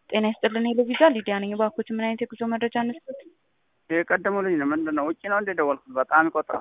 ጤና ይስጥልን ሄሎቪዛ ሊዲያ ነኝ። እባክዎት ምን አይነት የጉዞ መረጃ እንስጥ? የቀደመው ልጅ ነው። ምንድን ነው ውጭ ነው እንደ ደወልኩት። በጣም ይቆጥራል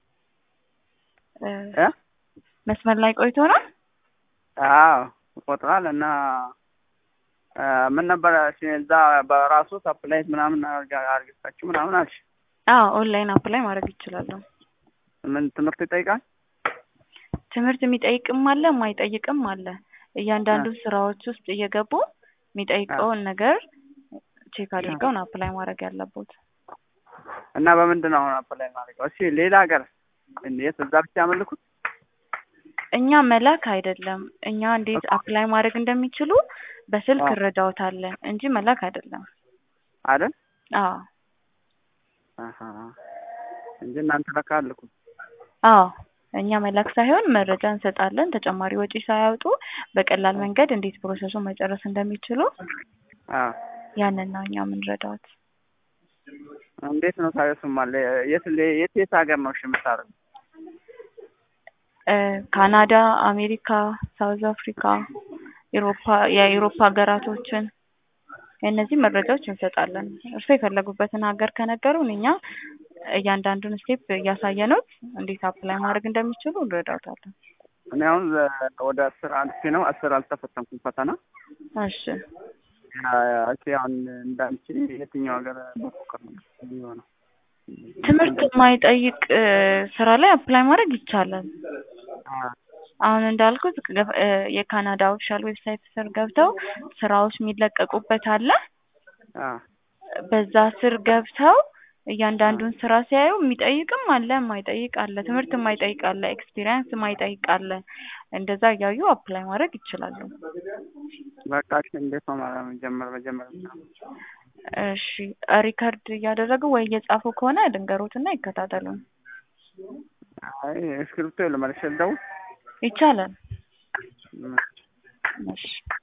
እ እ መስመር ላይ ቆይቶ ነው። አዎ ይቆጥራል። እና እ ምን ነበረ እሺ፣ እዛ በራሱ አፕላይት ምናምን አርግታችሁ ምናምን አልሽ። አዎ ኦንላይን አፕላይ ማድረግ ይችላሉ። ምን ትምህርት ይጠይቃል? ትምህርት የሚጠይቅም አለ የማይጠይቅም አለ። እያንዳንዱ ስራዎች ውስጥ እየገቡ የሚጠይቀውን ነገር ቼክ አድርገው ነው አፕላይ ማድረግ ያለቦት። እና በምንድን ነው አሁን አፕላይ ማድረገው? እሺ ሌላ ሀገር እንዴት እዛ ብቻ ያመልኩት? እኛ መላክ አይደለም። እኛ እንዴት አፕላይ ማድረግ እንደሚችሉ በስልክ እንረዳዎታለን እንጂ መላክ አይደለም። አይደል? አዎ አሀ እንጂ እናንተ ለካ አልኩ። አዎ እኛ መላክ ሳይሆን መረጃ እንሰጣለን። ተጨማሪ ወጪ ሳያወጡ በቀላል መንገድ እንዴት ፕሮሰሱን መጨረስ እንደሚችሉ አዎ ያንን ነው እኛ የምንረዳዎት። እንዴት ነው ታዲያ? እሱማ የት የት የት ሀገር ነው እሺ የምታደርገው? እ ካናዳ፣ አሜሪካ፣ ሳውዝ አፍሪካ፣ ኢሮፓ የኢሮፓ ሀገራቶችን የእነዚህ መረጃዎች እንሰጣለን። እርስዎ የፈለጉበትን ሀገር ከነገሩን እኛ እያንዳንዱን ስቴፕ እያሳየነው እንዴት አፕላይ ማድረግ እንደሚችሉ እንረዳዎታለን። እኔ አሁን ወደ አስር አልፌ ነው አስር አልተፈተንኩም ፈተና። እሺ እሺ አሁን እንዳንቺ የትኛው ሀገር መፎከር ነው የሚሆነው? ትምህርት የማይጠይቅ እ ስራ ላይ አፕላይ ማድረግ ይቻላል። አሁን እንዳልኩት ገ- እ የካናዳ ኦፊሻል ዌብሳይት ስር ገብተው ስራዎች የሚለቀቁበት አለ። አ በዛ ስር ገብተው እያንዳንዱን ስራ ሲያዩ የሚጠይቅም አለ የማይጠይቅ አለ። ትምህርት የማይጠይቅ አለ፣ ኤክስፒሪየንስ የማይጠይቅ አለ። እንደዛ እያዩ አፕላይ ማድረግ ይችላሉ። በቃ እሺ እንዴት ነው ማለት ነው? ጀመር መጀመር እሺ ሪከርድ እያደረጉ ወይ እየጻፉ ከሆነ ድንገሮትና ይከታተሉን። አይ እስክሪብቶ የለም መልሼ ልደውል ይቻላል። እሺ